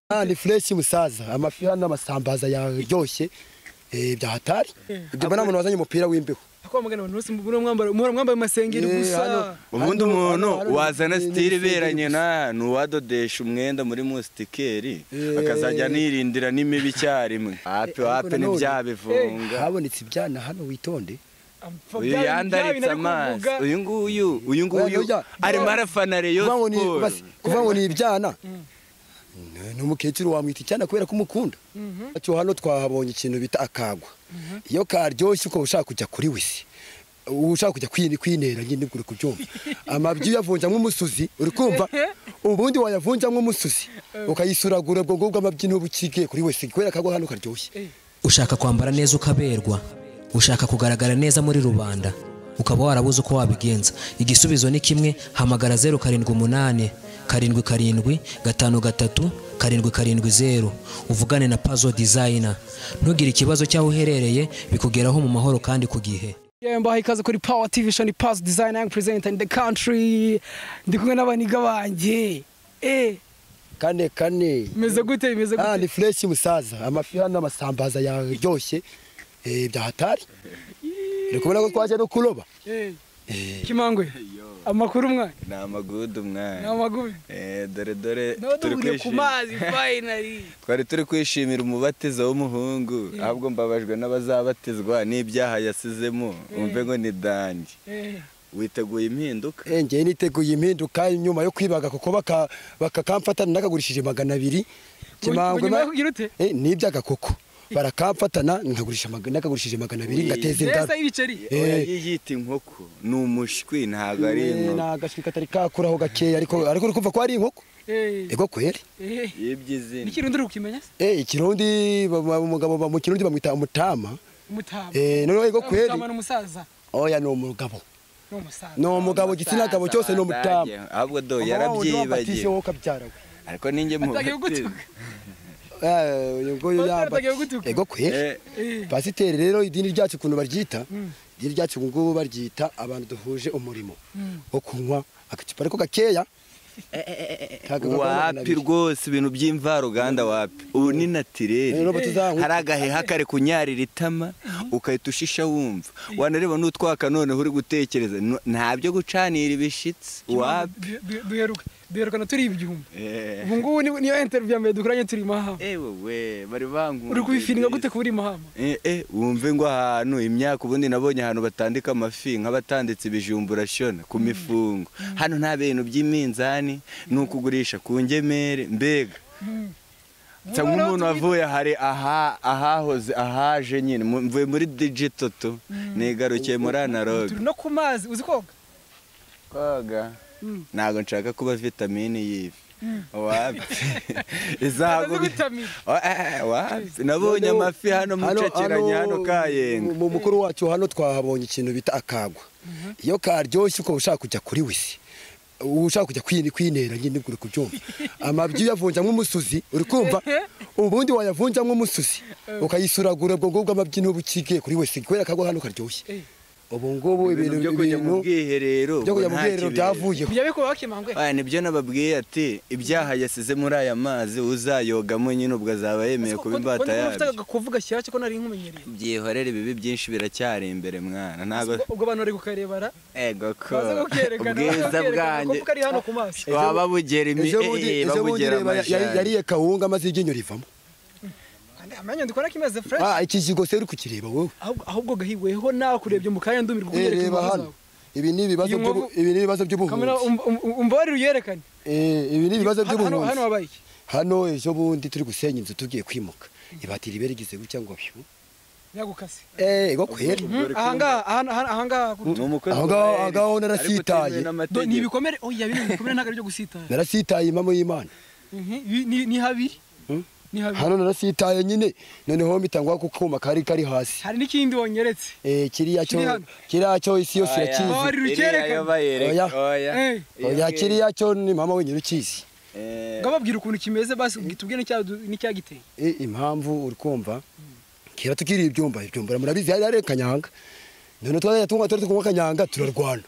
Ah, ni fresh musaza amafi hano amasambaza yaryoshye eh, bya hatari ibyo mbona umuntu wazanye umupira w'imbeho Akwa mugana abantu bose mbona mwambara muhora mwambaye amasengeri Eh, gusa. hano- ubundi hano- umuntu hano- hano- wazana ni- ni sitiri isengeri iberanye gusa. na ni uwadodesha umwenda muri musitikeri Eh. akazajya anirindira n'imibi icyarimwe hape ariko hape nanone- ntibyabivunga habonetse ibyana hano witonde uyu yandaritse amaso uyu nguyu uyu nguyu Oya, oya. arimo arafana reyo kuvuga ngo ni siporo basi, kuvuga ngo ni ibyana Ni- ni umukecuru wamwita icyana kubera ko umukunda cyo hano twahabonye ikintu bita akagwa iyo karyoshye ukaba ushaka kujya kuri wisi uba ushaka kujya kwini- kwinera nyine uri kubyumva amabyi uyavunjamo umusuzi uri kumva ubundi wayavunjamo umusuzi ukayisuragura ubwo ngubwo amabyi n'ubu ukigiye kuri wese kubera akagwa hano karyoshye ushaka kwambara neza ukaberwa ushaka kugaragara neza muri rubanda ukaba warabuze uko wabigenza igisubizo ni kimwe hamagara zeru karindwi umunani karindwi karindwi gatanu gatatu karindwi karindwi zeru uvugane na pazo dizayina ntugire ikibazo cy'aho uherereye bikugeraho mu mahoro kandi ku gihe Yemba ikaze kuri Power TV show ni Pass Design Young Presenter in the country. Ndi kumwe n'abaniga banje. Eh, kane kane meze gute meze Ah, gute? ni fresh musaza amafi hano amasambaza yaryoshye eh, bya hatari uri kubona ko twaje no kuroba Eh, Eh, kimangwe. Amakuru mwana. ni amagudu Ni mwana amagubi. Eh, dore dore turi Noduburiye ku kwishima mazi finally. twari turi kwishimira umubatizo w'umuhungu ahubwo mbabajwe n'abazabatizwa n'ibyaha yasizemo umve ngo ni dange Eh, witeguye impinduka eh, njyewe niteguye impinduka nyuma yo kwibaga kuko baka- bakakamfatana nagagurishije magana abiri kimangwe nyuma ma- yo kugira ute? eh, n'ibyaga koko barakamfatana nkagurisha maga- nagagurishije magana abiri ngateza Mbese inda ibiceri. Eh. oya yiyita inkoko ni umushwi ntabwo ari Eh, ni inkoko agashwi katari kakuraho gakeya ariko ariko uri kumva ko ari inkoko Eh. ego kweri Eh. y'iby'izina Niki runduru kimenya? eh, ikirundi ba- ba- umugabo ba- mu kirundi bamwita umutama Umutama. eh, noneho ego kweri Umutama ni umusaza. oya ni umugabo Ni umusaza. ni umugabo igitsina gabo cyose ni umutama Badage. ahubwo do yarabyibagiye yarabyibagiye wowe ukabyara we ariko ninjye Atagiye gutuka. Eh, uyu nguyu Pasiteri yamba atagiye gutuka. ego kweli Eh, Eh. pasiteri rero idini ryacu ukuntu baryita idini ryacu ubu ngubu baryita abantu duhuje umurimo wo kunywa agacupa ariko gakeya kagava ku magana wapi abiri. rwose ibintu by'imvaruganda wapi ubu ni natireri Eh, Robert, uzanywe. hari agaheha kare kunyarira itama ukahita ushisha wumva wanareba n'utwaka noneho uri gutekereza no- nta byo gucanira ibishitsi wapi Du- du- duheruka duherukana turi ibyumba Eh, ubu ngubu ni- niyo interview ya mbere dukoranye turi mahama eh, wowe bari bankumbuye uri kubifininga mbese. gute kuba uri mahama Eh, eh, wumve ngo ahantu imyaka ubundi nabonye ahantu batandika amafi nk'abatanditse ibijumba urashona ku mifungo hano nta bintu by'iminzani ni ukugurisha ku ngemere mbega nsa Ubu rero nk'umuntu wavuye hari aha ahahoze ahaje nyine mu- mvuye muri digito tu nigarukiye muri analogue turi no ku mazi uzi koga koga Mm. ntabwo nshaka kuba vitamine y'ifi wapi izahagu gutamira wapi nabonye amafi hano mucekeranya hano kayenga mu mukuru wacu hano twahabonye ikintu bita akagwa iyo karyoshye ukaba ushaka kujya kuri wisi uba ushaka kujya kwini- kwinera nyine uri kubyumva amabyi uyavunjamo umusuzi uri kumva ubundi wayavunjamo umusuzi ukayisuragura ubwo ngubwo amabyi n'ubu ukigiye kuri wese kubera akagwa hano karyoshye Eh. ubu ngubu ibintu ibintu byo kujya mu ibintu bwiherero byo kujya mu nta bwiherero kibero. byavuyeho bijya bikuba bakimangwe Aya, nibyo nababwiye ati ibyaha yasize muri aya mazi uzayogamo nyine ubwo azaba yemeye kuba imbata ufite yabyo agakuvu gashyashya ko nari nkumenyereye byihorere ibibi byinshi biracyari imbere mwana ntabwo ubwo abantu bari kukarebara ego ko baze kukerekana ubwiza bwanjye kuko ari hano ku maso waba bugera imi ejo bundi eh, eh, ejo bundi babugera reba ya- ya- amajyane yariye kawunga maze iryinyo rivamo Kandi amenyo ndikora kimeze fresh ah ikijigo se uri kukireba wowe ahubwo ahubwo gahigweho nawe kurebye mu kanya ndumirwa Eh, kunyereka reba imbaho hano zawe ibi ni ibibazo Iyi by'ubu- nkovu- ibi ni ibibazo by'ubuhunzi kamera um- um- um- umbabarire uyerekane Eh, ibi ni ibibazo Hano- hano hano by'ubuhunzi wabaye iki hano ejo bundi turi gusenya inzu tugiye kwimuka ibatira ibe rigize gutya ngo pyu nyagukase eh ego kweli Hmm, ahangaha ahana- ahana- ahangaha ku- ni umukozi Aho wa ngaho- Eric, agaho ariko narasitaye. bitemewe Do- n'amategeko. ni ibikomere oya bino bikomere ntabwo ari byo gusitara narasitaye impamo y'Imana Mhm, bi- ni ni habiri ni habiri hano narasitaye nyine noneho mpita ngwa ku kuma kari kari hasi hari n'ikindi wonyeretse eh kiriya cyo Kiri hano. kiriya cyo isi yose Oya, irakizi Bari iriya rukerekana. yo bayereka, Oya. oya. Eh. Iyo oya ngiyo. kiriya cyo ni mama wenyine ukizi Eh, ngo babwire ukuntu kimeze basi tubwire n'icya- n'icyagiteye Eh, impamvu uri kumva kera tukiri ibyumba ibyumba murabizi hari ari kanyanga none twajya tunywa twari tunywa kanyanga turarwana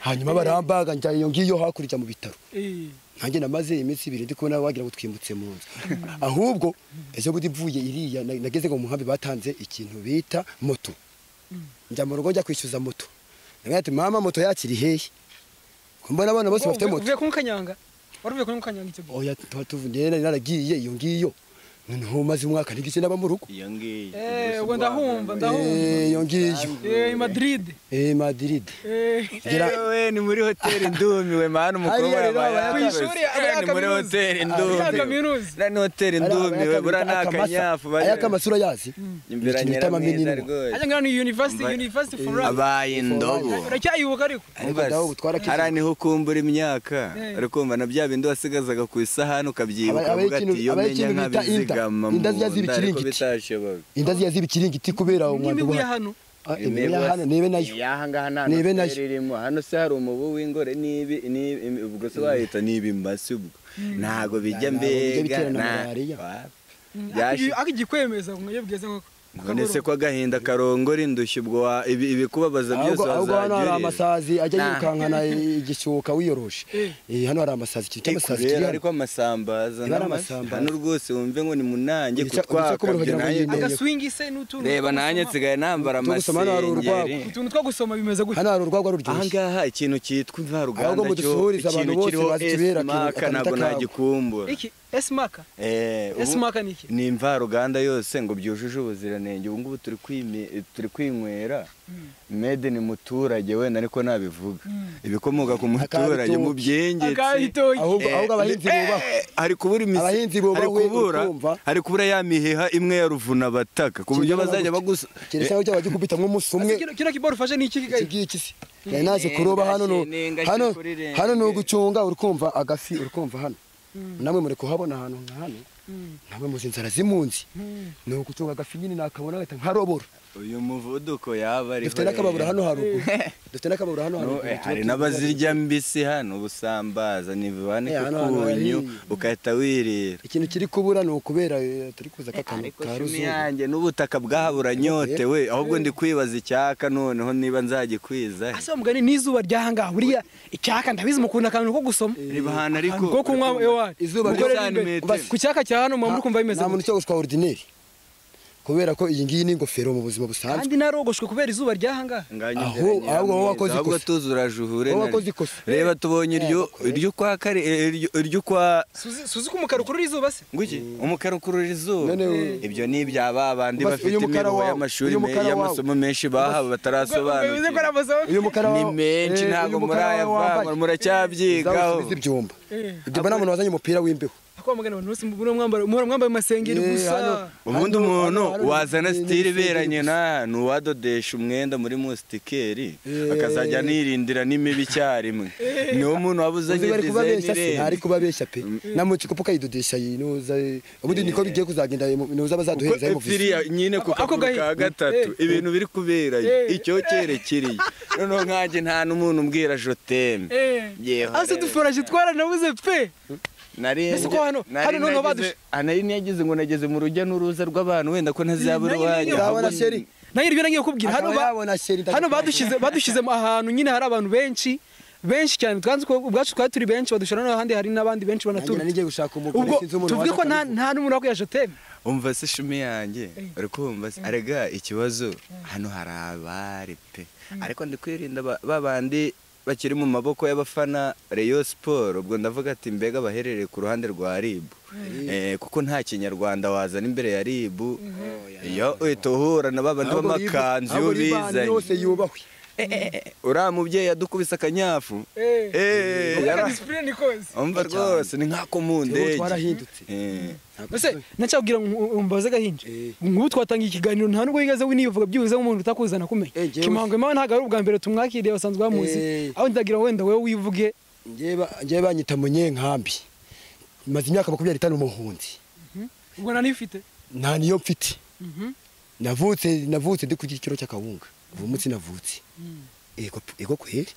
hanyuma barambaga njya iyo ngiyo hakurya mu bitaro Eh, nanjye namaze iminsi ibiri ndi kubona wagira ngo twimutse mu nzu ahubwo ejo bundi mvuye iriya na- nageze ngo mu nkambi batanze ikintu bita moto njya mu rugo njya kwishyuza moto ndavuga ati mama moto yakiri hehe ko mbona abana bose bafite uvuye- moto uvuye ku Mukanyanga wari uvuye kuri Mukanyanga icyo gihe oya tuba tuvuye nari naragiye iyo ngiyo noneho maze umwaka n'igice naba mu rugo iyo ngiyo Eh, ubu ndahumva ndahumva Eh, iyo ngiyo Eh, i Madrid eh Madrid Eh, Gira- yewe ni muri hoteli ndumiwe mani umukobwa Hariya rero yabaye aba ku ahagaze. ishuri aba ni muri yakaminuza. hoteli Aba ndumiwe yakaminuza. na ni hoteli ndumiwe bura ni akanyafu bari ayakamasura yazi imberanyera mwiza rwose ajya ngana ni university Mba- university for us abaye indobo uracyayibuka ariko Ariko Umva ndaho ubu twarakize. hariya niho ukumbura imyaka Eh. ariko umva na bya bindi wasigazaga ku isahani ukabyibuka Aba- ukavuga abayikintu- ati iyo menya abayikintu bita inda. nkabizigama mu Inda ziba ziri nda ariko ikiringiti. bitashoboka indazi yazi ibikirigiti kubera umwanda n'imibu ya wa hano Ah, imibu ya hano nibe nayo Iyaha ngaha nta Nibe noteri nayo. irimo hano se hari umubu w'ingore nibi nibi imi- ubwo se wahita nibimba si ubwo ntago bijya ntabwo bijya mbega bitera na nta- malariya. wa- Aki- byashi- akigikwemeza ngo iyo bweze nk'uko none se ko agahinda karongora indushyi ubwo wa- ibi- ibikubabaza byose ahubwo ahubwo hano hari wazajya amasazi ajya Nah. yirukankana igishuka wiyoroshe Eh. Eh, hano hari amasazi ikintu cy'amasazi kiri kubera hano ariko amasambaza Niba ari n'amafi. amasambaza. hano rwose wumve ngo ni munange Ibica- ibica kubura kutwakabyo kugira ngo nanjye- yine- agaswingi se n'utuntu reba two nanjye gusoma. nsigaye nambara Turi gusoma hano hari amasengeri urwagwa. utuntu two gusoma bimeze gutya hano hari urwagwa aha ruryoshye ngaha ikintu cyitwa Ahubwo imvaruganda cyo mudusuhurize abantu ikintu bose kiriho bazi ikibera, akantu esimaka akantu ntabwo k'akabo. nagikumbura iki esimaka Eh, ubu- Esimaka ni iki? ni imvaruganda yose ngo byujuje ubuziranenge ubu ngubu turi kwimi- turi kwinywera made ni muturage wenda ariko nabivuga ibikomoka ku muturage Akabitoki. mu byengetse agahitoki ahubwo Eh, ahubwo abahinzi eh, bubahwe hari kubura imizi- Abahinzi bubahwe, hari kubura ukumva. hari kubura ya miheha imwe ya ruvunabataka ku buryo bazajya bagusa keretse aho wajya ukubitamo umusi umwe kino kino kiboro ufashe ni iki iki kigaye ngiki se nari naje kuroba hano nu- Nenga hano kiri kuri renge. hano ni ugucunga urikumva agafi urikumva hano namwe muri kuhabona ahantu nka hano namwe muzi inzara zimunzi ni ugucunga agafi nyine nakabona agahita nkarobora uyu muvuduko yaba ariho dufite n'akababura rero. hano haruguru dufite n'akababura hano No, haruguru eh, tuba hari tuzi- n'abazirya mbisi hano ubusambaza nivane Eh, hano hantu kukunyu hari- ugahita wirira ikintu kiri kubura ni ukubera eh, turi kuza k'akantu ariko ka shimi ruzungu yanjye n'ubutaka bwaburanyote we ahubwo ndi kwibaza icyaka noneho niba nzagikwiza he. asa mugani n'izuba ry'ahangaha buriya icyaka ndabizi mukunda akantu ko gusoma reba ahantu ariko ko kunywa ewa Izuba mukorere ry'ijana imbere. metero. ku cyaka cya hano muba muri kumva bimeze nta muntu gutya cyo guswa ordinaire kubera ko iyi ngiyi ni ingofero mu buzima busanzwe kandi narogoshwe kubera izuba ry'ahangaha Nganya Aho- ngeranya ahubwo wowe ameza, wakoze ahubwo ikosa. tuzura juhure Wowe na wakoze ryo. ikosa. reba tubonye iryo iryo kwa kare eh, iryo- iryo kwa suzi suzi ko umukara ukurura izuba se nguki umukara ukurura izuba None we- ibyo ni ibyaba abandi Ubas- bafite uyu mukara imiruho wawe, y'amashuri uyu me- mukara wawe. y'amasomo menshi bivuze bahawe ko ari batarasobanukirwa amasomo uyu mukara ni wa- menshi eh, ntabwo uyu mukara wawe murayavanga wambaye- muracyabyigaho Zawusubiza ibyumba Eh. ibyo mbona umuntu wazanye umupira w'imbeho Ako mugana abantu bose muhora mwambara muhora mwambaye amasengeri Eh, gusa hano- ubundi hano- umuntu hano- hano- wazana ni- ni sitire ibisenge iberanye gusa. na nuwadodesha umwenda muri musitikeri Eh. akazajya anirindira n'imibi icyarimwe niwo muntu waba uzanye uzi bari kubabeshya se ntari dizayini kubabeshya pe na mucikopo kayidodesha yinuza eh, ubundi niko bigiye kuzagenda eh, mu- inuza bazaduhereza kuko y'umuvuzi firiya nyine ku Ako- ako kaguru ka gahi- gatatu Eh. ibintu biri kuberayo Eh. icyo cyerekiriye noneho nkanjye nta n'umuntu umbwira joteme eh Yewe. ase dufaraje twaranabuze pe nari Mbese ko hano- nari hano noneho nageze- badushe- ah, nari nageze ngo nageze mu rujya n'uruza rw'abantu wenda ko ntazabura Nanjye uwanjye nyine- ahubwo Urabona sheri? nayo ibyo nagiye kubwira hano akaba ba- yabona sheri hano badushyize badushyizemo ahantu nyine hari abantu benshi benshi cyane twanze ko ubwacu twari turi benshi badushyira n'ahandi hari n'abandi benshi nanjye banatura ngiye gushaka umugore ubwo sinzi umuntu tuvuge waje ko nta kubivuga. nta n'umuntu wo kuyasha teme umva se shumi yanjye uri kumva se arega ikibazo hano hari abari pe ariko ndi kwirinda ba- ba bandi bakiri mu maboko y'abafana reyo siporo ubwo ndavuga ati mbega baherereye ku ruhande rwa ribu Eh, kuko nta kinyarwanda wazana imbere ya ribu iyo uhita uhura na babandi Ahubwo riba- b'amakanzu iyo ahubwo riba ahantu bizanye yose yubahwe uriya mubyeyi yadukubise akanyafu Eh, yara- disipurine ikoze umva rwose ni nk'ako mu ubu ndege twarahindutse Eh. mbese nacyabwira ngo mbaze gahinja Eh. nk'ubu twatangiye ikiganiro nta nubwo yigaze winivuga byibuze nk'umuntu utakuzana kumenya Eh, jyewe- kimango imawe ntabwo ari ubwa mbere tumwakiriye basanzwe bamuzi Eh. aho ndagira ngo wenda wowe wivuge njyewe banyita munyenkambi maze imyaka makumyabiri itanu muhunzi ubwo nanifite nta niyo mfite navutse navutse ndi ku gikiro cy'akawunga uwo munsi navutse ego ego kweri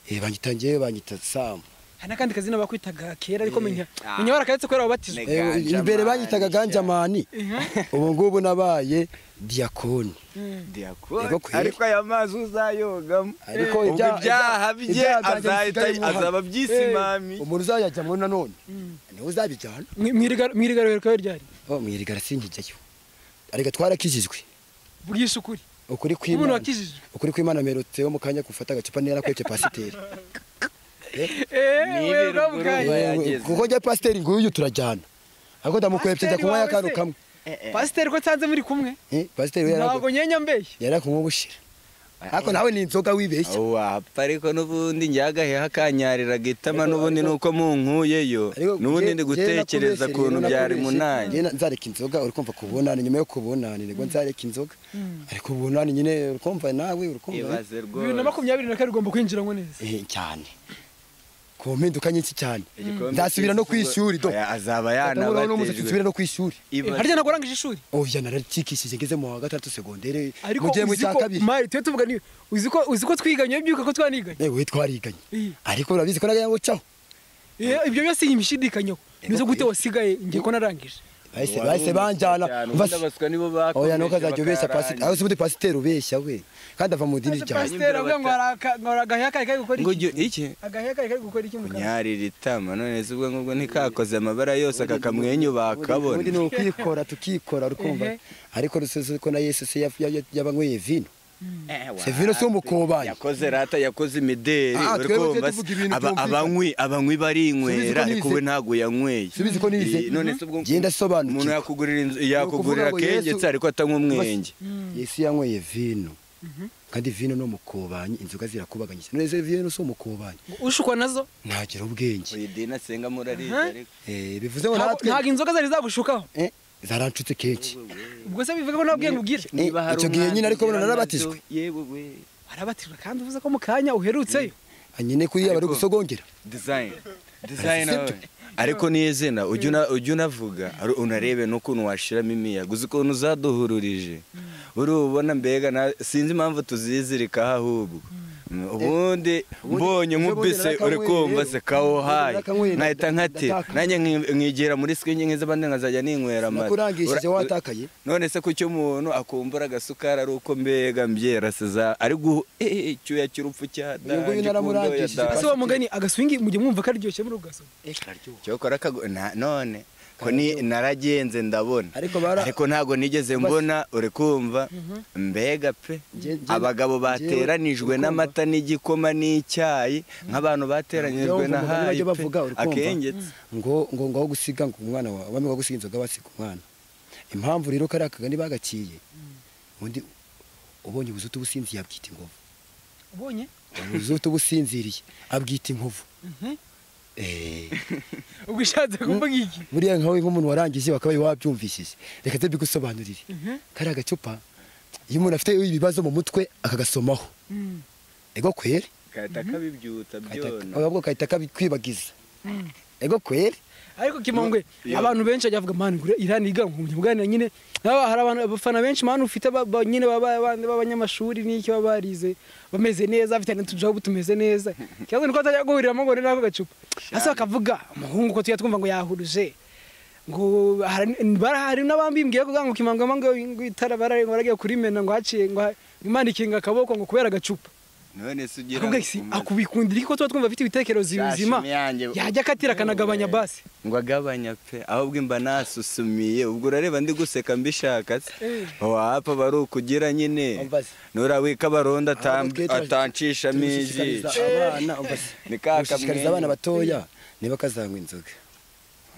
Eh, banyitangiye banyita samu hari n'akandi kazina bakwitaga kera ariko Eh, menya ah. menya barakayetse kubera wabatijwe Nega. Eh, Ganjamani, imbere banyitaga shyira. ganjamani ubu ngubu nabaye diyakoni Yego kweli. ariko aya mazi uzayogamo Ariko ubwo ibya- ibyaha ibya- bye ibyaha byanjye azahita bisigaye mu azaba ruhame. byisimami umuntu uzayajyamo nanone niwe uzabijyana mwirigaruriro rikaba ryari Oh, mwirigara sinjyayo ariko twarakijijwe bw'isi ukuri ukuri umuntu kw'imana wakijijwe ukuri kw'imana merutse wo mu kanya gufata agacupa nera kwece pasiteri eee wewe Nibere bwa bwayi urugo. Wewe, yageze. kuko njya pasiteri nguyu turajyana ariko ndamukwepseza Pasiteri kunywa wawe y'akantu se? kamwe pasiteri ko nsanze muri kumwe Eh, pasiteri we ntabwo nyenya mbeshye yari akunywa ubushira ariko nawe ni inzoga wibeshya wapfa ariko n'ubundi njyagaheho akanyariraga itama n'ubundi ni uko munkuyeyo Ariko n'ubundi nge- ndi nge nakubeshyera, gutekereza ukuntu nge byari nakubeshyera. munanye Nge na- nzareka inzoga uri kumva kubunani nyuma yo kubunani nibwo nzareka inzoga ariko ubunani nyine uri kumva nawe uri kumva ibaze bibiri na rwose makumyabiri na kane ugomba kwinjiramo neza Eh, cyane ku mpinduka nyinshi cyane Igikombe nzasubira no ku cy'isi ishuri do ubwo- Oya, azaba Ndataburaho n'umusatsi nsubire yanabatejwe no ku ishuri Ibaze- harya ntabwo urangije ishuri oya naracikishije ngeze mu wa gatandatu segondere ariko mu gihe mu uzi cya ko kabiri mari tuba tuvuga ni uzi ko uzi ko twiganye byuka ko twaniganye yewe twariganye Iyi. ariko urabizi ko nagira ngo caho Eh, ibyo byose imishidikanyeho mbese gute wasigaye ngiye ko narangije bahise Wari bahise umuswa banjana mva- cyane, ubundi abaswa nibo bakomeje oya nuko azajya ubeshya pasiteri bakarangije. aho se ubundi pasiteri ubeshya we kandi ava mu dini ryawe pasiteri avuga ngo hari aka- ngo hari agaheya kari kari gukora ngo iki ujye- iki agaheya kari kari gukora iki mu kanwa kunyarira itama none se ubwo ngubwo ntikakoze amabara yose aka kamwenyu bakabona ubundi ni ukwikora tukikora Ehe. rukumva ariko rusize ko na yesu se ya- ya- yabanyweye vino Se vino si umukobanyi. yakoze rata yakoze imideri Ah, uri twebwe kumva se? tuvuga ibintu Aba- byumvikana. abanywi abanywi Subiza barinywera ko nize. ariko we ntabwo yanyweye Subiza ko nize. Eh, none se ubwo Genda sobanukirwa. umuntu yakugurira inzu Ni ukuvuga yakugurira ngo akenge Yesu- ariko atanywa umwenge yesu yanyweye vino kandi vino no mukobanyi inzoga zirakubaganye cyane neza vino si umukobanyi ushukwa nazo ntagira ubwenge iyi dini asenga murariye Aha. ariko Eh, bivuze ngo natwe ntabwo inzoga zari zagushukaho Eh, zaranshutse kenshi ubwo se bivuga ko nta bwenge ugira Niba hari icyo gihe umwanzi nyine ariko ugira bona narabatijwe. nazo, yewe we arabatijwe kandi uvuze ko mu kanya uherutseyo nyine kuri bari Ariko- gusogongera design design Sibyo. we. ariko niyo zina ujya una- ujya unavuga ari- unarebe n'ukuntu washiramo imiyaga uzi ukuntu uzaduhururije urubona mbega na- sinzi impamvu tuzizirikaho ahubwo ubundi mbonye nk'ubise uri kumva se kawo hayi nkahita nkati nanjye nki- nkigera muri sikingi nk'izo abandi nkazajya ninywera amata nakurangishije Ura- watakaye none se kucyo umuntu akumbura agasukari ari uko mbega mbyera seza ari guha icyuya cy'urupfu cya Uyu nguyu dange kundo ya naramurangishije. dange." ese wa mugani agaswingi mujye mwumva ko aryoshye muri ubwo gasoma cyokora kago na- none ko ni naragenze ndabona Ariko bara- ariko ntago nigeze mbona uri kumva mbega pe Nge- nge- abagabo bateranijwe urikumva? n'amata n'igikoma n'icyayi nk'abantu bateranyijwe Ndumva na umugani hayi bajya pe. bavuga, urikumva? akengetse ngo ngo ngo aho gusiga ngo umwana wawe bamwe ngo gusiga inzoga basiga umwana impamvu rero kariya kagani bagaciye undi ubonye ubuzutu businzi yabwita inkovu ubonye ubuzutu businziriye abwita inkovu Eh, ubwo ushatse kuvuga iki buriya nkawe nk'umuntu warangije wakabaye wabyumvishije reka nze mbigusobanurire kariya gacupa iyo umuntu afite ibibazo mu mutwe akagasomaho ego kwere kahita kabibyuta byona ahubwo kahita kabikwibagiza ego kwere ariko kimongwe Yo. abantu benshi ajya avuga mani ngure irani yiga ngo mujye muganira nyine haba hari abantu abafana benshi mani ufite ba- ba- nyine baba- bandi b'abanyamashuri n'icyo baba barize bameze neza bafite n'utujobu tumeze neza ikibazo ni uko batajya guhuriramo ngo ni nako gacupa hasi bakavuga umuhungu ko tujya twumva ngo yahuruje ngo hari- bara- hari n'abambimbwiye kugira ngo kimangwe ngo ngo itara bara- ngo baragiye kurimena ngo haciye ngo ha- Imana ikinga akaboko ngo kubera agacupa none se ugira akubwira iki akubikundira iki ko tuba twumva afite ibitekerezo bizima yajya akatira akanagabanya basi ngo agabanya pe ahubwo imba nasusumiye ubwo urareba ndi guseka mbishaka se Eh. wapfa bari ukugira nyine Ambaza. nurawika baronda Ahubwo twitabira- atancishamo iji gushishikariza abana umva se, Ni ka gushishikariza abana kamwenyu. batoya niba kazanywa inzoga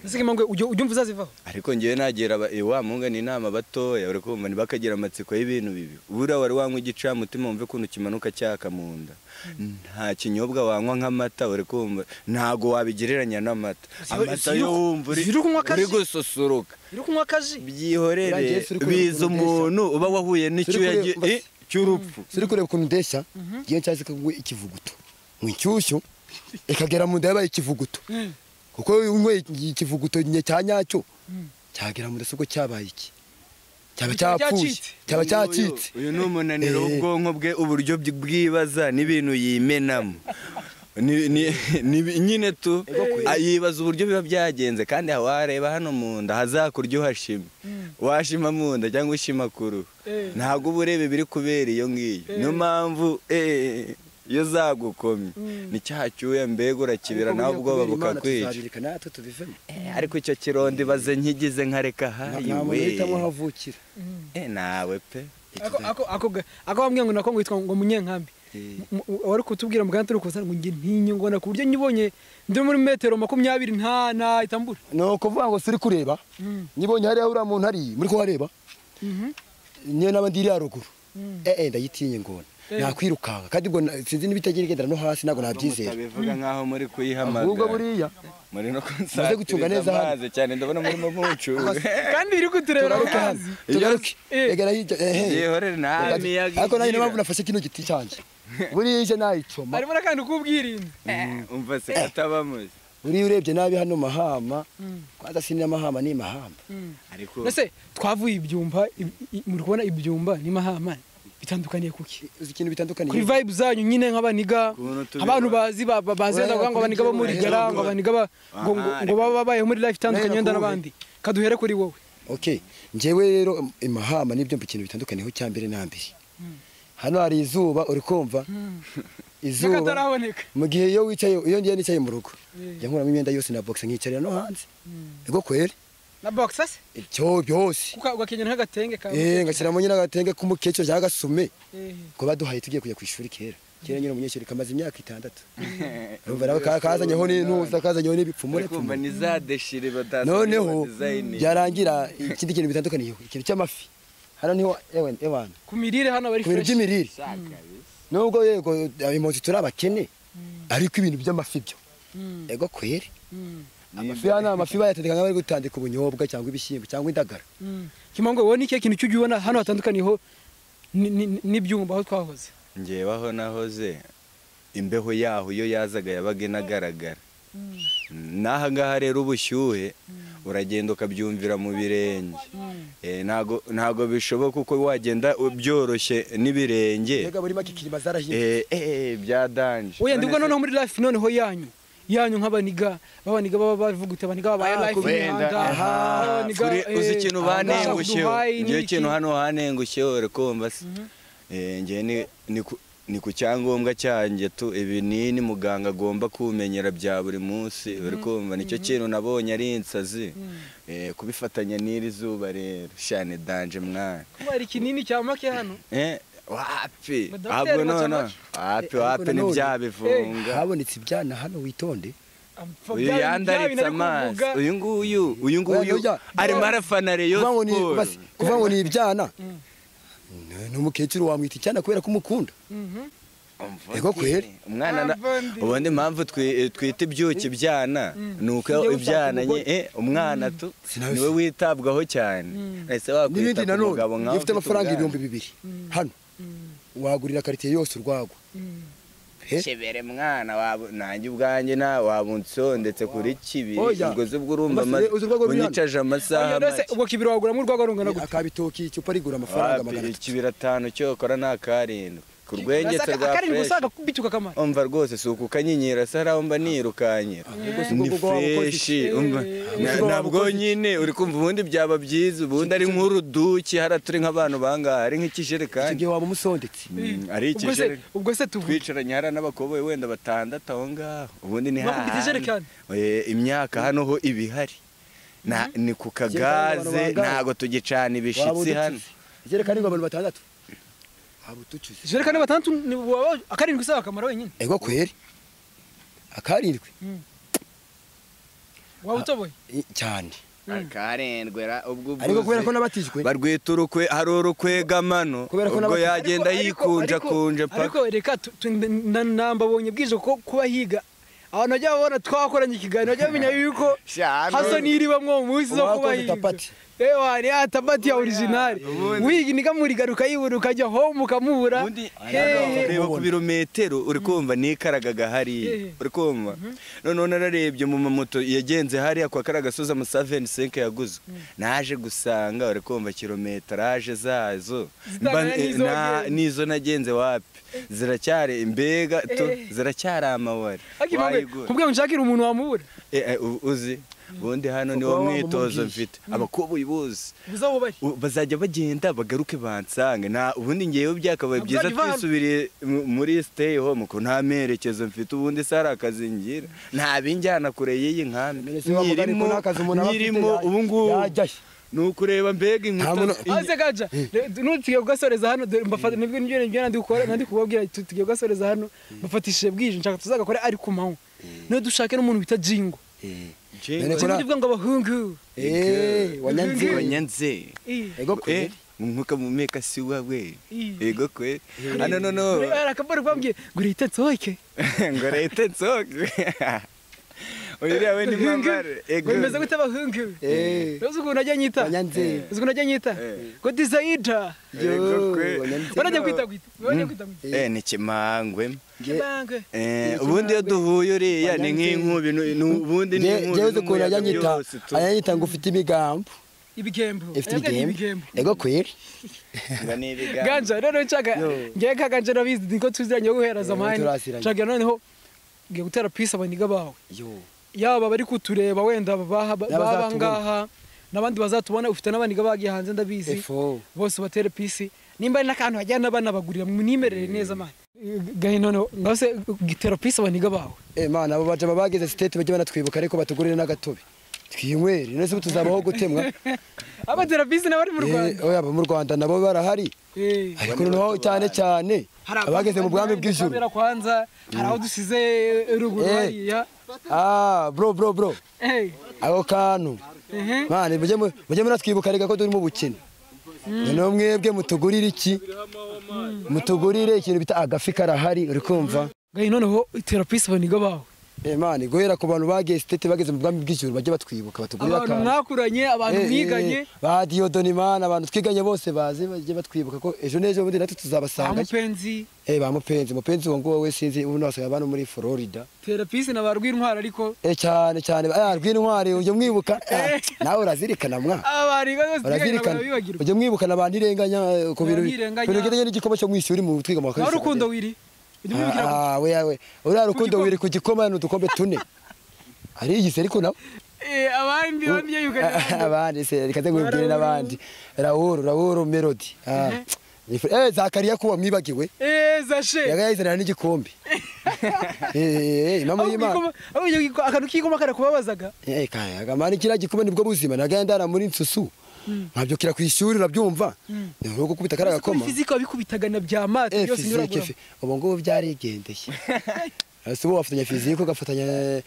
ese kimangwe ujya ujya umva uzazivaho ariko ngewe nagira aba- eh, wa mungana inama batoya uri kumva ntibakagira amatsiko y'ibintu bibi buriya wari wanywa igicamutima wumve ukuntu kimanuka cyaka mu nda nta kinyobwa wanywa nk'amata uri kumva ntago wabigereranya n'amata Ziba- amata ziru- yo wumva uri- ziru kunywa uri akazi. gususuruka uri kunywa akaji Urangiye byihorere se uri kureba biza ukuntu ndeshya? umuntu uba wahuye n'icyuya kureba- gi- basi. eh, cy'urupfu turi kureba ukuntu ndeshya iyo nshyaze kagwe ikivuguto ngo inshyushyu ikagera mu nda yabaye ikivuguto kuko unyweye ikivuguto nye cya nyacyo cyagera mu dasobwa cyabaye iki cyaba Cyaba cyapfuye cyacitse. cyaba Uyu- cyacitse uyu ni umunaniro Eh. w'ubwonko bwe uburyo bw- bwibaza n'ibintu yimenamo Ni- ni- ni- nyine tu ah, yibaza uburyo biba byagenze kandi aha wareba hano mu nda hazakurya uhashima washima mu nda cyangwa ushima ku ruhu Eh. ntabwo uba ureba ibiri kubera iyo ngiyo niyo mpamvu eh, iyo zagukomye ni cyaha cyuya mbega urakibira nawe ubwoba bukakwica tuzabireka natwe tubivemo Eh, ariko icyo kirondo ibaze nkigize nkareka hayi nta muntu we uhitamo aho avukira Eh, nawe pe ako ako ako ga- ako bambwiye ngo nako ngo yitwa ngo munyenkambi Eh. M- m- wari kutubwira muganga turi kuzana ngo njye ntinye ngo na ku buryo nyibonye ndi muri metero makumyabiri nta nahita mbura ni ukuvuga ngo siri kureba nibonye hariya uriya muntu ari muri kuhareba niyo naba ndiri ya ruguru eh eh ndayitinye ngona Eh. nakwirukanka kandi ubwo na- sinzi n'ibitagira igendera no hasi ntabwo nabyizera mutabivuga nkaho muri kuyihamagara ahubwo buriya muri no Muze gucunga neza hano. amazi cyane ndabona murimo mucunga kandi iri kutureba tugaruke hano amazi tugaruke Eh. egera hirya ehe yihorere nta miyaga ariko nanjye niyo mpamvu nafashe kino giti cyanjye buriya ije nayicoma harimo n'akantu k'ubwirinzi umva se kataba muzi buriya urebye nabi hano mahama kwanza si n'amahama ni mahamba ariko ese twavuye ibyumba i- i- muri kubona ibyumba ni mahama bitandukaniye kuki uzi ikintu bitandukaniye kuri vibe zanyu nyine nk'abaniga Ukuntu tubibona. abantu bazi ba- ba- bazenda Uraya ngo ngo abaniga bo muri kuri gara Jumba. ngo abaniga ba- ngo ngo- Aha, ngo baba babayeho muri life itandukanye Uraya wenda kubi. n'abandi kaduhere kuri wowe okay njyewe rero um, imahama nibyo ikintu bitandukaniyeho cya mbere na mbere hano hari izuba uri kumva izuba n'akataraboneka mu gihe iyo wicaye iyo ngiye nicaye mu rugo njya nkuramo imyenda yose na boxe nkicarira no hanze ego kweri na box se ibyo byose Uka- ugakenyera nk'agatenge kawe eh ngashyiramo nyine agatenge k'umukecuru cyangwa agasume Eh. ko baduhaye tugiye kujya ku ishuri kera kera nyine umunyeshuri kamaze imyaka itandatu urumva nawe ka- kazanyeho n'intuza kazanyeho n'ibipfumure arikumva ni za deshire badasa noneho byarangira ikindi kintu bitandukaniyeho ikintu cy'amafi hano niho ewe ewana ku mirire hano bari ku bintu fresh by'imirire nubwo yego impunzi turi abakene ariko ibintu by'amafi byo ego kweri amafi hano amafi bayatandika nk'abari gutandika ubunyobwa cyangwa ibishyimbo cyangwa indagara kimango wowe ni kihe kintu cy'ujya ubona hano hatandukaniyeho ni- ni- n'ibyumba aho twahoze ngewaho nahoze imbeho yaho iyo yazaga yabaga inagaragara n'aha ngaha rero ubushyuhe uragenda ukabyumvira mu birenge Eh, ntago ntago bishoboka uko wagenda byoroshye n'ibirenge mbega buri make ikirima zarahinduka Eh, eh, byadanje oya ndibwo None se- noneho muri life noneho yanyu yanyu nk'abaniga b'abaniga baba bavugute abaniga babaye Ah, life kubera, imihanda aha. abaniga, Kuri- eh, uzi ikintu abaniga banengusheho Dubai ngewe n'iki. ikintu hano hanengusheho urakumva se Eh, ngewe ni- ni ku- ni ku cyangombwa cyanjye tu ibinini muganga agomba kumenyera bya buri munsi urikumva nicyo kintu nabonye ari insazi Eh, kubifatanya n'iri zuba rero shane danje mwana kuba hari ikinini cya make hano Eh, wapi Ngo dogiteri ahubwo baca noneho make. wapi Eh, wapi ariko nanone- ntibyabifunga habonetse ibyana hano witonde Apfa, bya uyu bintu- bya yandaritse bintu ari amazi kuvuga. uyu nguyu uyu Oya, nguyu oya. arimo arafana reyo kuvuga ngo ni- siporo basi, kuvuga ngo ni ibyana Ni- ni umukecuru wamwita icyana kubera ko umukunda Mhm. Ego kweli. umwana na- Avandi. ubundi impamvu twi- twita ibyuki ibyana ni Ujye uko ushaka ibyana nye- umugore. eh, umwana tu Sinawe niwe witabwaho cyane ese wakwita n'ibindi ku nanone mugabo nkawe iyo ufite amafaranga ubwana. ibihumbi bibiri hano wagurira karitsiye yose urwagwa He? shebere mwana waba- nanjye ubwanjye na wabunsondetse kuri kibi Oya. ubwo se ubwo urumva Amafi- ama- uzi urwego rw'ihano? unyicaje amasaha Oya, mbese make. ubwo kibiri waguramo urwagwa rungana gute akabitoki icupa rigura amafaranga Wapi, magana atatu ikibira atanu cyokora ni akarindwi ku rwengetse Asaga- rwa akarindwi fresh usanga bituka akamaro umva rwose si ukanyinyira sara mba nirukankira si ni ubwo waba ukoze iki? freshi umva Na- ubwo waba nabwo ukoze iki? nyine uri kumva ubundi byaba byiza ubundi ari nk'uruduki hariya turi nk'abantu bangaha ari icyo nk'ikijerekani gihe waba umusondetse Mm, ari ubwo se ikijerekani ubwo se tuvuge twicaranye hariya n'abakoboyi wenda batandatu aho ngaho ubundi ni Bakubita hahandi ijerekani? Eh, imyaka hano ho iba ihari Na- ni ku kagaze bangahe? ntago tugicana waba ibishitsi hano uducuze ijerekani ngo abantu batandatu waba uducuze jerekani batandatu ni waba akarindwi usaba akamaro wenyine ego kweri akarindwi waba utoboye I- cyane akarendwe ra- ubwo ariko kubera ko uvuze. n'abatijwe barwita urukwe hari urukwegamano Kubera ko ubwo n'abakobwa- yagenda Ariko- ariko- yikunja ariko- kunja ariko paka reka tu- tu- na- nambabonye bwije ko kuba higa abantu bajya babona twakoranye ikiganiro bajya bamenya yuko Sha, haso none. n'iri bamwe mu munsi zo kuba uwakoze higa tapati ewa ni atabati ya orijinali ubundi. wiga nikamurigaruka ukayibura ukajya home ukamubura ubundi hehe. reba ku birometero uri kumva nikaragaga Eh. hariya uri kumva noneho nararebye mu mamoto yagenze hariya kwa kariya gasozi amasaveni senke yaguze naje gusanga uri kumva kilometeraje zazo Zitangana Mba- eh, n'izo na- wagenze. n'izo nagenze wapi ziracyari imbega tu Eh. ziracyari amabare Ariko impamvu- Wayigura. kubwira ngo nshakire umuntu wamubura Eh, eh, u- uzi ubundi hano Kuko niwo waba mwitozo umubwiye. mfite abakobwa uyibuzi uza wubahe U- bazajya bagenda bagaruke bansange nta ubundi ngewe byakabaye byiza Uzajya uvana. twisubiriye mu- muri stay home ko nta merekezo mfite ubundi se hari akazi ngira nta binjyana kure y'iyi nkambi Mbere se wa mugani ko nta kazi umuntu aba afite nyirimo ya- ubu ngubu yajyayo. ni ukureba mbega Nta inkuta muntu- inye- aze gaja nutugiye kugasoreza hano dore mbafata nibwo nibyo nibyo nandi gukora nandi kubabwira tu- tugiye kugasoreza hano mbafatishije bwije nshaka tuzagakore ari ku manywa niyo dushake n'umuntu bita jingo Jengo- None ko jingo Kora- uvuga ngo abahungu Eh, wanyanze. wanyanze Eh, Ego Eh, kweli. umwuka mumeka si wawe Mm. ego kwe hano noneho hari akaboro kababwiye ngo urihite nsohoke ngo rete nsoge uyu uriya we ni mamare ego bemeza gute abahungu Eh, uzi ukuntu najya nyita wanyanze. uzi ukuntu najya nyita Eh. ngo dizayida Yo, ego kwe wanyanze. barajya kwita kwita barajya kwita kwita Eh, ni kimangwe Nge- Kibangwe. Eh, Ni ubundi iyo duhuye uriya ni nk'inkubi nu- nu- ubundi ni nge- inkubi ngewe uzi ukuntu n'umuyaga ayanyita byose tu- ayanyita ngo ufite ibigambo ibigembo ufite Arabwira ati ibigembo ego kweri ngo ni ibiganza. ganja rero nshaka ngewe ka ganja nabizi niko tuziranye guhereza Yo, amahane turaziranye. nshaka noneho ngiye gutera pisi abaniga bawe yaba bari kutureba wenda baha- baba N'abazatubona. ngaha n'abandi bazatubona ufite n'abaniga bagiye hanze ndabizi Efo. bose batere pisi nimba ari n'akantu hajyana abana bagurira mwimerere neza mani gahinono ngase gitera pisi abaniga bawe Eh, mana abo baja babageze state bajye banatwibuka ariko batugurire n'agatobe twinywere none se ubu tuzabaho gutemwa abatera pisi n'abari mu Eh, rwanda oya abo mu rwanda nabo barahari Eh. ariko noneho cyane cyane Hari abageze mu bwami abandi bw'ijuru batabera kwanza hari aho dusize ruguru Eh. hariya ah bro bro bro Eh. ako kantu Mhm. mane mujye mu- mujye muratwibuka reka ko turi mu bukene noneho mwebwe mutugurire iki mutugurire ikintu bita agafi karahari uri kumva gayi noneho terapisi baniga bawe Imana guhera ku bantu bagiye sitete bageze mu bwami bw'ijuru bajye batwibuka batugurira abantu akantu mwakuranye abantu mwiganye ba Diyodoni Imana abantu twiganye bose baze bajye batwibuka ko ejo n'ejo bundi natwe ba tuzabasanga mupenzi eh ba mupenzi mupenzi uwo nguwo we sinzi ubu nasigaye abantu muri Florida terapisi na ba rw'intwara ariko eh cyane cyane ah rw'intwari ujye mwibuka Ah, nawe urazirikana mwa abariga bose twiganye urazirikana barabibagirwa ujye mwibukana abantu irenganya eh, ku bintu Abirenganya. bintu bijyanye n'igikoma cyo mwisi uri mu twiga mu nawe bakabisi rukundo wiri ujya umubwira ngo, ah we we uriya rukundo gikoma. wiri ku gikoma ni udukombe tune arigise ariko nawe "Eh, abandi abandi yayuganye abandi se reka nze ngubwire n'abandi Raoul Raoul Melody ah Nifu- eh zakariya kuwa mwibagiwe eza she yagayizanira n'igikombe eh eh mama Aho y'Imana igikoma- aho icyo giko- akantu k'igikoma kare kubabazaga Eh, kaya agamana kiriya gikombe nibwo buzima nagaye ndara muri nsusu nkabyukira ku ishuri urabyumva ni urugo kubita kariya kuri gakoma fizika wabikubitaga na bya mate Eh, byose fizike inyuragura fi- ubu ngubu byarigendeye hasi ubu wafatanya fizike ugafatanya eh,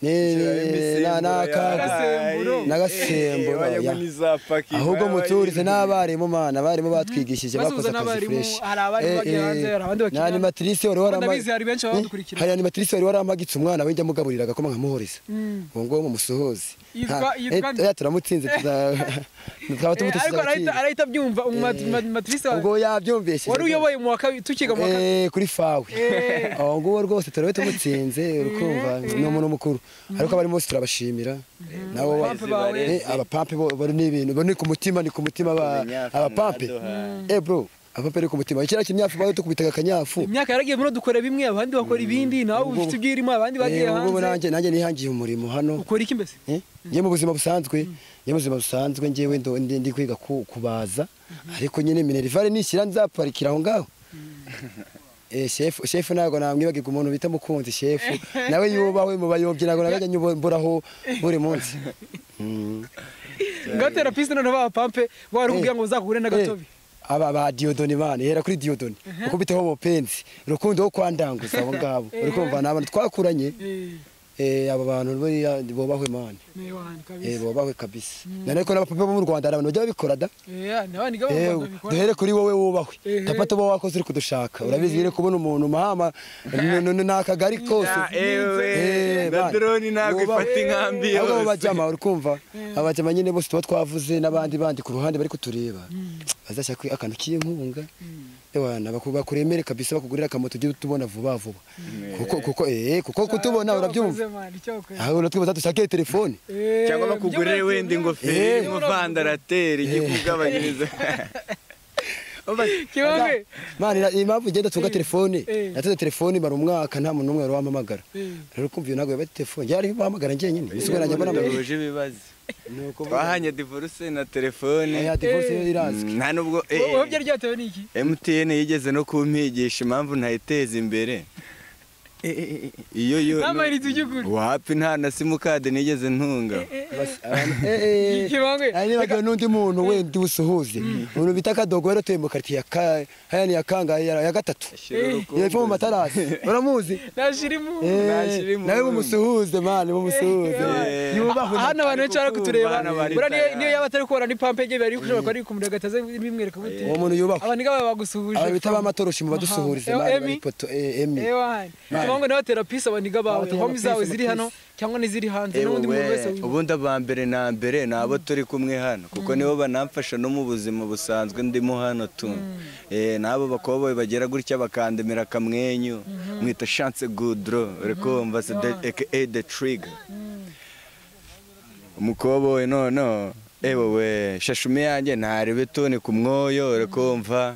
ne- ne- na- n'akaga N'agasemburo. N'agasemburo, ya. ahubwo muturize n'abarimu mana abarimu batwigishije Maze bakoze uzana akazi abarimu, fresh hari abarimu Eh, bagiye eh, hanze, hari abandi bakina. na animatrice wari warama- Ndabizi hari benshi baba Eh, badukurikira. hari animatrice wari waramagitse umwana we njya mugaburira agakoma nkamuhoreza ubu ngubu mumusohoze Yitwa- Nta- eh, yitwa- oya, turamutsinze tuza- twaba Eh, tumutesheje ariko arahita agaciro. arahita abyumva umu- mat- matrise wawe ubwo yabyumvishije wari uyoboye mu wa kabiri tukiga mu wa kabiri Eh, kuri fawe Eh. aho nguwo rwose turabe tumutsinze urukumva ni umuntu mukuru ariko abarimu bose turabashimira nabo ba- Abapampe bawe. Eh, abapampe bo bo ni ibintu bo ni ku mutima ni ku mutima ba- Umunyafu, abapampe mwaduhaye. eh bro abapampe ni ku mutima kiriya kinyafu bayo tukubitaga akanyafu imyaka yaragiye muri dukora bimwe abandi bakora ibindi nawe uba ufite ibyo urimo abandi bagiye Eh, ubu ngubu nanjye hanze nanjye nihangiye umurimo hano ukora iki mbese Eh, njye mu buzima busanzwe njye mu buzima busanzwe njyewe ndo- ndi ndi kwiga ku- kubaza ariko nyine minerivare nishyira nzaparikira aho ngaho Eh, shefu shefu ntabwo namwibagirwa umuntu bita mukunzi shefu nawe yubawe mu bayobyi ntabwo nagajya nyuburaho buri munsi Mm. ngaho terapiste noneho abapampe wari kugira ngo uzakure n'agatobi Eh, aba ba diyodoni bana hera kuri diyodoni ukubiteho umupenzi urukundo wo kwandanguza abo ngabo urikumva ni abantu twakuranye Eh, eh, aba bantu buriya bubahwe mani ni wani eh, kabisa bubahwe kabisa nanone ko n'abapapa bo mu rwanda hari abantu bajya babikora da Eh, ni abandi gabo Eh, duhere kuri wowe wubahwe Ehe. tapata uba wakoze uri kudushaka urabizi rero kubona umuntu mahama n- n- n- ni akagari kose ewe Eh, bana. gadironi ntabwo Wubahwe. ifata inkambi Abo ngabo yose bajyama uri kumva abajyama nyine bose tuba twavuze n'abandi bandi ku ruhande bari kutureba bazashaka akantu k'inkunga ewana baku- bakuremere kabisa bakugurira akamoto ujye utubona vuba vuba kuko kuko eh kuko kutubona urabyumva aho uratwibaza dushake telefone cyangwa bakugurire wenda ingofero Eh. umuvandarateri ikikugabanyiriza kibabe Mani na- impamvu ngenda tunga telefone Eh. nateze telefone mara umwaka nta muntu n'umwe wari wampamagara Eh. rero kumva iyo ntabwo yaba telefone njye ari bahamagara njyenyine isigaye nanjye mbona badahuje ibibazo nuko twahanye divorce na telefone ya divorce Eh. irazwi nta nubwo eh, wowe byari byatewe n'iki MTN yigeze no kumpigisha impamvu ntayiteza imbere iyo yo Nta mayinite ujya ugura. wapi nta na simukadi nigeze ntunga Bas- abantu- eh, eh, Kibangwe, ari nibagiwe n'undi muntu wenda usuhuze umuntu bita kadogo yari atuye mu karitsiye ya ka- hariya ni ya kangahe ya ya gatatu Ashyira urukumbuzi. yepfo mu matarasi uramuzi nashirimo Eh, Nashyira imunyu. nawe mumusuhuze mani mumusuhuze Eh. yubahwe hano abantu benshi bari kutureba Hano bari buriya niyo- tara. niyo yaba atari kubara ni pampe ye bari kushobora kuba ari kumurega ataze bimwereka gute uwo muntu yubahwe abantu ngaba bagusuhuje aba bita ba matoroshi mu badusuhurize Aha. mani Emi? bari ipoto eh, emi Ewan. Tubango nawe tera peace abaniga bawe. Abatera Homies peace, zawe ziri peace. hano cyangwa n'iziri hanze Eh, n'undi muntu wowe, wese wumva. ubundi aba mbere na mbere ni abo turi kumwe hano kuko nibo banamfasha no mu buzima busanzwe ndimo hano tu Eh, n'abo bakobwa bagera gutya bakandemera akamwenyu mwita chance goudro rekomva aka the trigger umukoboyi noneho ewewe shashume yanjye ntarebe toni ku mwoyo rekomva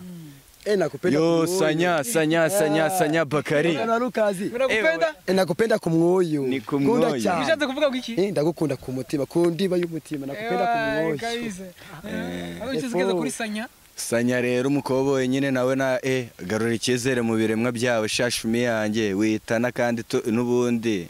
Eh, nakupenda yo kumwoyo. sanya sanya sanya sanya bakari Mwana wa Lukazi Muragupenda? Eh, nakupenda kumwoyo Ni kumwoyo. Kunda cyane. Bishatse kuvuga ngo iki? Eh, ndagukunda ku mutima ku ndiba y'umutima nakupenda Ewan, kumwoyo kabisa. Aho icyo zigeze kuri sanya. sanya rero umukoboyi nyine nawe na e garura icyizere mu biremwa byawe shashumi yanjye witana kandi tu- n'ubundi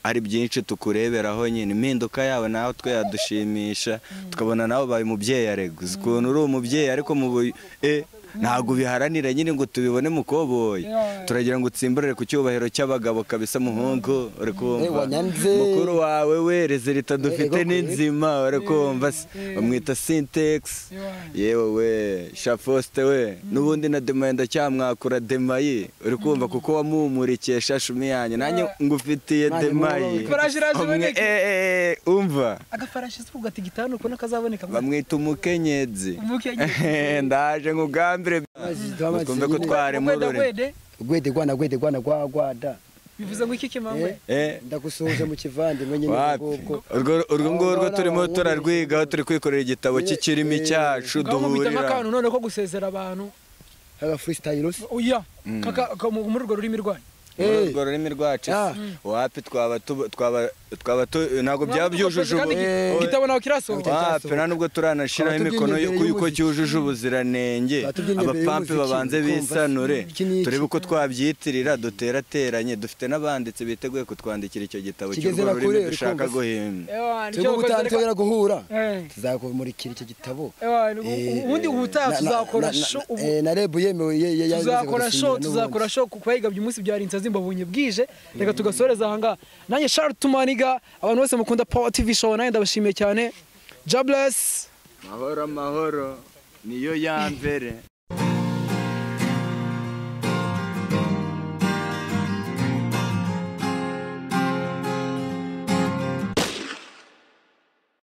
ari byinshi tukureberaho nyine impinduka yawe nawe twe yadushimisha tukabona nawe ubaye umubyeyi arego uzi ukuntu uri umubyeyi ariko mu bu- e ntabwo ubiharanira nyine ngo tubibone mukoboyi Yeah. turagira ngo utsimburire ku cyubahiro cy'abagabo kabisa muhungu uri Eh, kumva wanyanze. mukuru wawe we rezilita dufite Eh, eh, ni nzima uri kumva se. Eh. bamwita sintegisi Ewan. yewe we shafoste we n'ubundi na demanda cyamwakura demayi uri kumva kuko wamuhumurikiye shashumi yanjye nanjye ngufitiye Mani, demayi Farashi iraje Umwe- iboneke. eh, eh, eh, umva Agafarashi se kugata igitanu kubona kazaboneka. bamwita umukenyezi Umukenyezi. ndaje ngugambire twumve ko twarema Kweda ururimi kwede gwede gwana gwede gwana gwa gwada bivuze ngo iki kimangwe. Eh, Eh, ndagusuhuje mu kivandimwe nyine wapi ngubwo Urwo- urwo ngurwo Abahora turimo bahumuriza. turarwigaho turi kwikorera igitabo cy'ikirimi cyacu Ngaho mubita nk'akantu none duhurira ko gusezera abantu. aga freestyle se Oya. Kaka ka- mu- muri urwo rurimi rwanyu. Eh. urwo rurimi rwacu Ah. wapi twaba tuba- twaba twaba tu- ntabwo byaba byujuje Kandi ubu- Eh. igitabo nawe kirasohoka. wapi nta nubwo turanashyiraho Abatubyinnyi imikono imbere y'uko yuko y'umuziki. cyujuje ubuziranenge Abatubyinnyi imbere abapampi y'umuziki, babanze kumva se, bisanure iki ni iki? turebe uko twabyitirira duterateranye dufite n'abanditsi biteguye kutwandikira icyo gitabo Kigeze cy'urwo rurimi bakure, uri dushaka kumva se? guhimba Ewan, icyo turi wakoze gutanga reka- tugera guhura Eh. tuzakumurikira icyo gitabo Ewan, Eh, ubundi ubutaha na- na- tuzakora na- na- show- ubu- eh, na reb yemewe ye- ye- yanyuze tuzakora show gusinyira tuzakora show kuko yigabye umunsi byari insazi mbabonye bwije reka tugasoreza ahangaha nanjye Charles Tumaniga abantu bose mukunda Power TV show nanjye ndabashimiye cyane Jobless amahoro amahoro niyo ya mbere